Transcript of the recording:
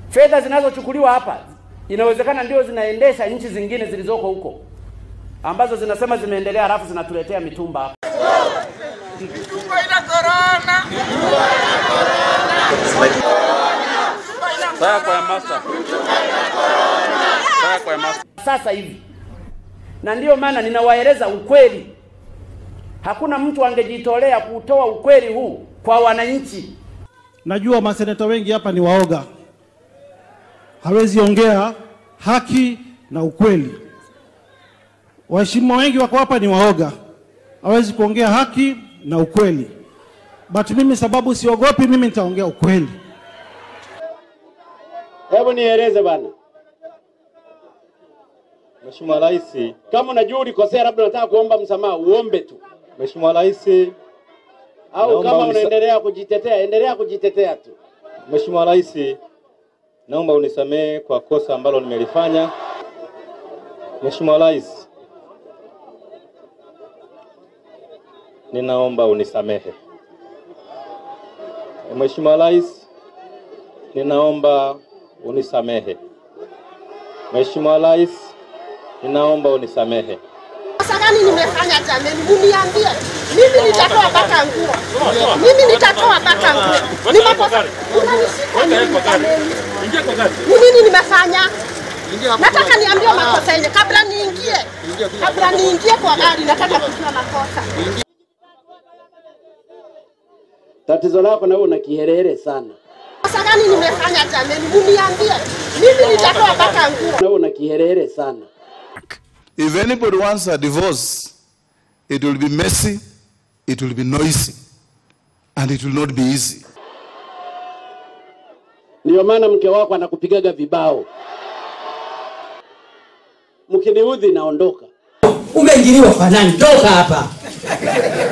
Fedha zinazochukuliwa hapa inawezekana ndio zinaendesha nchi zingine zilizoko huko ambazo zinasema zimeendelea, halafu zinatuletea mitumba hapa. Mitumba ina korona. Sawa kwa master. Sawa kwa master. sasa hivi, na ndiyo maana ninawaeleza ukweli. Hakuna mtu angejitolea kutoa ukweli huu kwa wananchi. Najua maseneta wengi hapa ni waoga, hawezi ongea haki na ukweli. Waheshimiwa wengi wako hapa ni waoga, hawezi kuongea haki na ukweli, but mimi sababu siogopi, mimi nitaongea ukweli. Hebu nieleze bana, Mheshimiwa Rais, kama unajua ulikosea, labda unataka kuomba msamaha, uombe tu, Mheshimiwa Rais, au Naomba kama unisa- unaendelea kujitetea, endelea kujitetea tu. Mheshimiwa Rais, naomba unisamehe kwa kosa ambalo nimelifanya. Mheshimiwa Rais, ninaomba unisamehe. Mheshimiwa Rais, ninaomba unisamehe. Mheshimiwa Rais, ninaomba unisamehe. Kosa gani nimefanya jameni? Muniambie. Mimi nitatoa mpaka nguo. Mimi nitatoa mpaka nguo. Ni makosa. Unanishika nini jameni? Ni nini nimefanya? Nataka niambie makosa yenye kabla niingie. Kabla niingie kwa gari nataka kujua makosa. Tatizo lako na wewe una kiherehere sana, Kosa gani nimefanya jameni? Muniambie. Mimi nitatoa mpaka nguo. na wewe una kiherehere sana. If anybody wants a divorce, it will be messy, it will be noisy, and it will not be easy. Ndio maana mke wako anakupigaga vibao, mkiniudhi naondoka. Umeingiliwa kwa nani? Toka hapa.